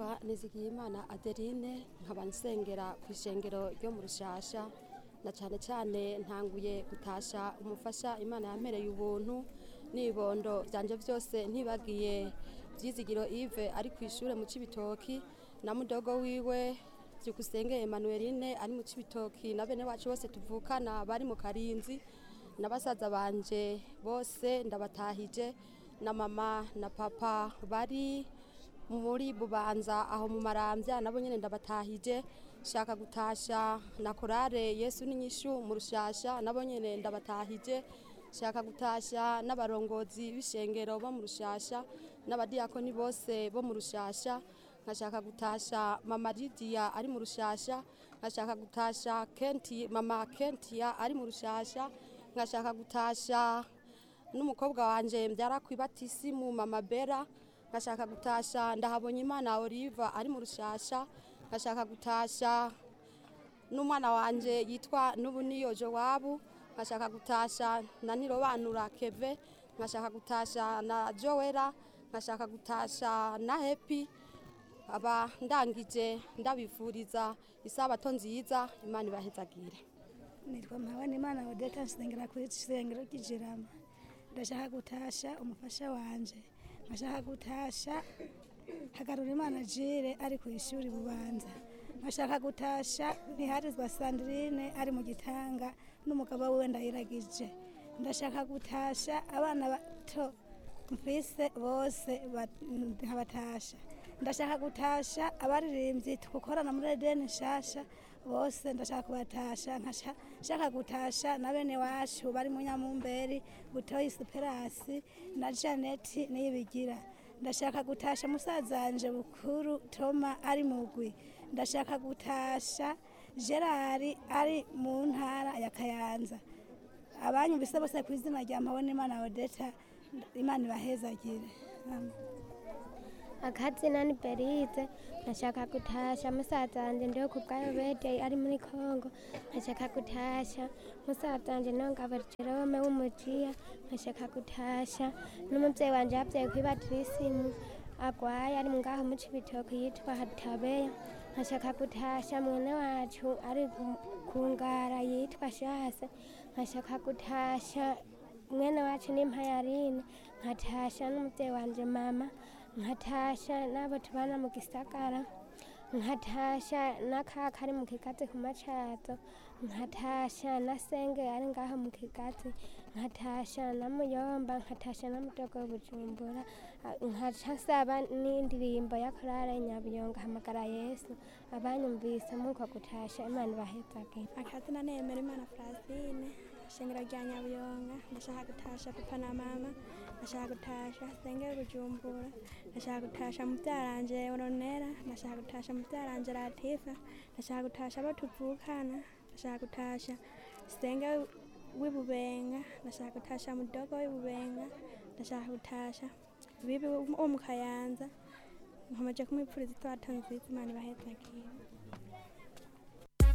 nitwa nizigiyimana adeline nkaba nsengera ku ishengero ryo mu rushasha na cyane cyane ntanguye gutasha umufasha imana yampereye ubuntu n'ibibondo byanje byose ntibagiye byizigiro ive ari ku ishuri mu cibitoki na mudogo wiwe byukusenge emanueline ari mu cibitoki na bene wacu bose tuvukana bari mu karinzi na basaza banje bose ndabatahije na mama na papa bari muri bubanza aho mu marambya nabo nyene ndabatahije shaka gutasha na korale yesu n'inyishu mu rushasha nabo nyene ndabatahije shaka gutasha n'abarongozi b'ishengero bo mu rushasha n'abadiyakoni bose bo mu rushasha nkashaka gutasha mama lidiya ari mu rushasha nkashaka gutasha kenti mama kentiya ari mu rushasha nkashaka gutasha n'umukobwa wanje mbyara ku ibatisimu mama bera nkashaka gutasha ndahabonye imana oliva ari mu rushasha nkashaka gutasha n'umwana wanje yitwa n'ubuniyo jowabu nkashaka gutasha na nirobanura keve nkashaka gutasha na joera nkashaka gutasha na hepi aba ndangije ndabifuriza isabato nziza imana ibahezagire nitwa mpabana imana odeta nsengera ku isengero ry'ijirama ndashaka gutasha umufasha wanje nkashaka gutasha hagarura imana jire ari ku ishuri bubanza nkashaka gutasha ntiharizwa sandrine ari mu gitanga n'umugabo wiwe ndayiragije ndashaka gutasha abana bato mfise bose nkabatasha ndashaka gutasha abaririmbyi tugukorana muri edeni nshasha bose ndashaka kubatasha nkashaka gutasha na bene wacu bari mu nyamumberi butoyi superasi na janeti niyibigira ndashaka gutasha musazanje bukuru toma ari mugwi ndashaka gutasha gerard ari mu ntara ya kayanza abanyumvise bose ku izina rya mpabona imana odeta imana ibahezagire Amen. akazina ni berize nkashaka gutasha musaza wanje ndiho ku bwayo bedeye ari muri kongo nkashaka gutasha musaza wanje nongabo jerome w'umujiya nkashaka gutasha n'umuvyeyi wanje yavyaye kwibatirisimu agwaye ari ngaho mu cibitoke yitwa hatabeya nkashaka gutasha mwene wacu ari ku ngara yitwa shase nkashaka gutasha mwene wacu n'impayarine nkatasha n'umuvyeyi wanje mama nkatasha n'abo tubana mu gisagara nkatasha n'akaka ari mu kigazi ku macato nkatasha na senge ari ngaho mu kigazi nkatasha na muyomba nkatasha na mudogo bujumbura nkaca nsaba n'indirimbo ya korale nyabuyonga hamagara yesu abanyumvise muko gutasha imana ibahezagire akazina nemera imana francine shengero rya nyabuyonga ndashaka gutasha papa na mama ndashaka gutasha sengero bujumbura ndashaka gutasha mubyaranje oronera ndashaka gutasha mubyaranje latifa ndashaka gutasha abo tuvukana ndashaka gutasha sengero w'ibubenga ndashaka gutasha mudogo w'ibubenga ndashaka gutasha bibi wo mu kayanza nkomeje kumwipfuriza itwato nziza imana ibahezagire